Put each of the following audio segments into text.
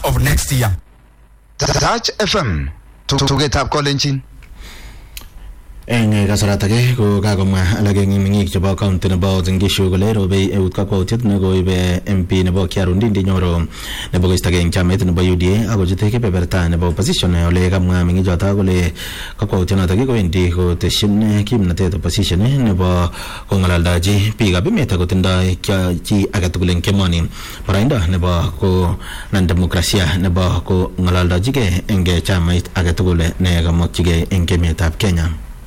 of next year. Touch FM tugetab kolenjin eng kasarata age ko kakomwa alak eng meng'ik chebo county nebo Uasin Gishu kole robei eut kakwautiet nekoibe MP nebo Kiaru Ndindi Nyoro nebo koistogei eng chamait nebo UDA akochute kebeberta nebo opposition ole kamwa meng'ichoto kole kakwautionoto kowendi koteshin kimnatet opposition nebo kong'alaldachi biikab emet akotindoi chi agetugul eng kemoni baraindo nebo konan demokrasia nebo kong'alaldochigei eng chamait agetugul ne kamokyigei eng emetab Kenya.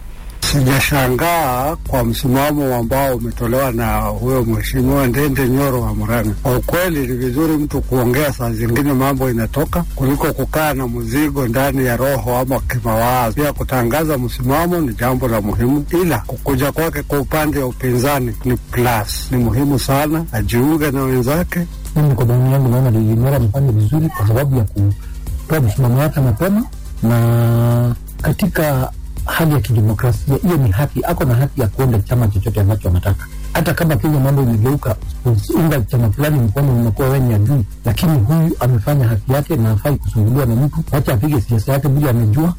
Sijashangaa kwa msimamo ambao umetolewa na huyo mheshimiwa Ndende Nyoro wa Murang'a. Kwa ukweli ni vizuri mtu kuongea saa zingine mambo inatoka kuliko kukaa na mzigo ndani ya roho ama kimawazo. Pia kutangaza msimamo ni jambo la muhimu, ila kukuja kwake kwa upande wa upinzani ni plus, ni muhimu sana ajiunge na wenzake. Mimi kwa maoni yangu naona Nyoro amefanya vizuri kwa sababu ya kutoa msimamo wake mapema na katika hali ya kidemokrasia, hiyo ni haki, ako na haki ya kuunda chama chochote ambacho anataka. Hata kama Kenya mambo imegeuka, unga chama fulani mkono unakuwa wenye adui, lakini huyu amefanya haki yake na hafai kusumbuliwa na mtu. Wacha apige siasa yake bila amejua.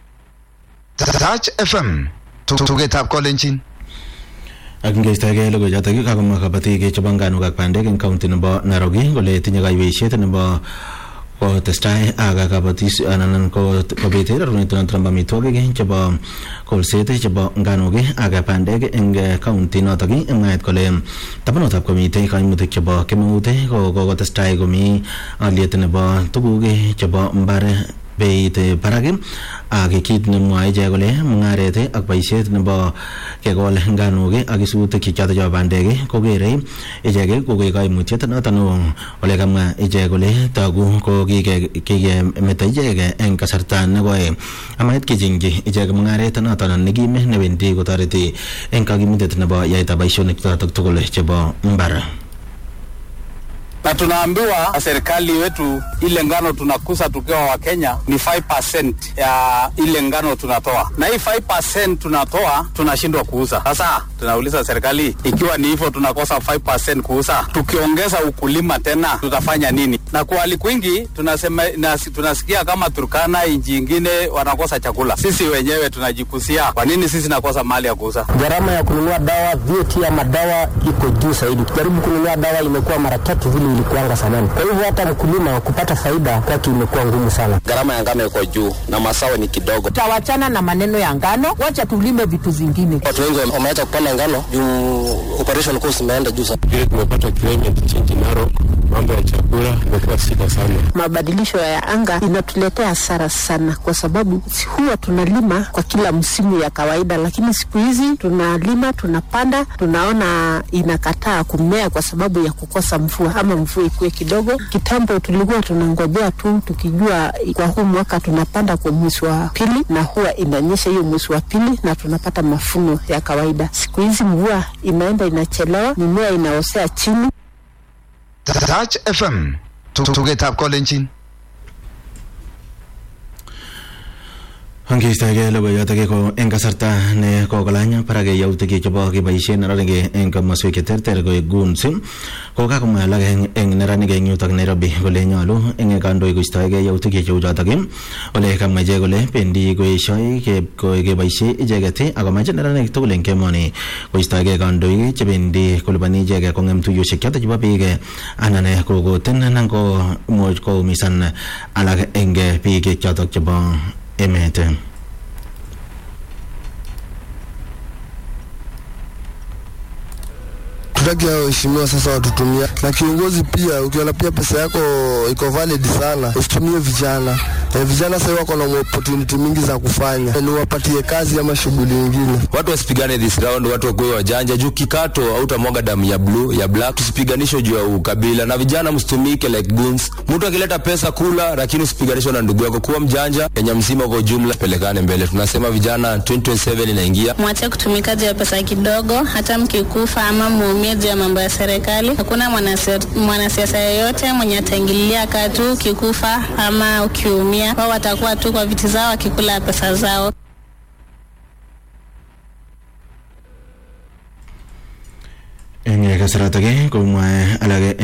Touch FM tugetab kolenjin ak ngeistoegei logoichotok kakomwa kabatik chebo nganuk ak bandek eng kaunti nebo Nairobi kole tinye kaiweisiet nebo kotestai ak kabatis anan kobit rerunetunoto nebo amitwogik chebo kolset chebo nganuk ak bandek eng kaunti notok mwaet kole tabanutab komitei kaimutik chebo kemeut ko kokotestai komi aliet nebo tuguk chebo mbar beit barak ak kit nemwae ichek kole mung'aret ak boisiet nebo kekol nganuk ak isutik choto chebo bandek kokere ichek kokoek kaimutiet noto neo ole kamwa ichek kole togu ko kikemeto ichek eng kasarta nekoi amait kechengchi ichek mung'aret noto nekim newendi kotoreti eng kakimutet nebo yaetab boisionik chotok tugul chebo mbar na tunaambiwa serikali wetu ile ngano tunakusa tukiwa Wakenya ni 5% ya ile ngano tunatoa, na hii 5% tunatoa tunashindwa kuuza. Sasa tunauliza serikali, ikiwa ni hivyo tunakosa 5% kuuza, tukiongeza ukulima tena tutafanya nini? Na kwa hali kwingi tunasema, nas, tunasikia kama Turkana, nchi ingine wanakosa chakula, sisi wenyewe tunajikusia. Kwa nini sisi nakosa mali ya kuuza? Gharama ya kununua dawa, VAT ya madawa iko juu zaidi. Jaribu kununua dawa imekuwa mara tatu vile ilikuanga zamani. Kwa hivyo hata mkulima kupata faida kwake imekuwa ngumu sana. Gharama ya ngano iko juu na mazao ni kidogo. Tawachana na maneno ya ngano, wacha tulime vitu zingine. Watu wengi wameacha kupanda ngano juu operation cost imeenda juu sana. Vile tumepata climate change Narok, mambo ya chakula imekuwa shida sana. Mabadilisho ya anga inatuletea hasara sana, kwa sababu huwa tunalima kwa kila msimu ya kawaida, lakini siku hizi tunalima, tunapanda, tunaona inakataa kumea kwa sababu ya kukosa mvua ama mvua ikuwe kidogo. Kitambo tulikuwa tunangojea tu tukijua kwa huu mwaka tunapanda kwa mwezi wa pili, na huwa inanyesha hiyo mwezi wa pili na tunapata mafuno ya kawaida. Siku hizi mvua inaenda inachelewa, mimea inaosea chini. Touch FM tugetab kolenjin Angeistoegei logoiyotok ko eng kasarta ne kokolany barak yautik chebo keboisie neranik eng komoswek cheterter koek guns ko kakomwa alak eng neranik eng yutok Nairobi kole nyolu eng kandoik koistoegei yautik cheu chotok ole kamwa ichek kole bendi koeshoi keboisie icheket akomache neranik tugul eng kemoni koistoegei kandoik chebendi kolipani ichek kong'em tuiyosiek chotok chebo biik anan kokoten anan ko imuch koumisan alak eng biik chotok chebo emet tutaki hao waheshimiwa sasa watutumia na kiongozi pia. Ukiona pia pesa yako iko valid sana, usitumie vijana e, vijana sasa wako na opportunity mingi za kufanya, ni wapatie kazi ama shughuli nyingine. Watu wasipigane this round, watu wakuwe wajanja juu kikato hautamwaga damu ya blue ya black. Tusipiganishe juu ya ukabila, na vijana msitumike like goons. Mtu akileta pesa kula, lakini usipiganishe na ndugu yako. Kuwa mjanja, Kenya mzima kwa ujumla, pelekane mbele. Tunasema vijana 2027 inaingia, mwache kutumika juu ya pesa kidogo, hata mkikufa ama muumie juu ya mambo ya serikali. Hakuna mwanasiasa yeyote mwenye ataingililia katu ukikufa ama ukiumia, wao watakuwa tu kwa viti zao wakikula pesa zao. eng kasaratak komwae alake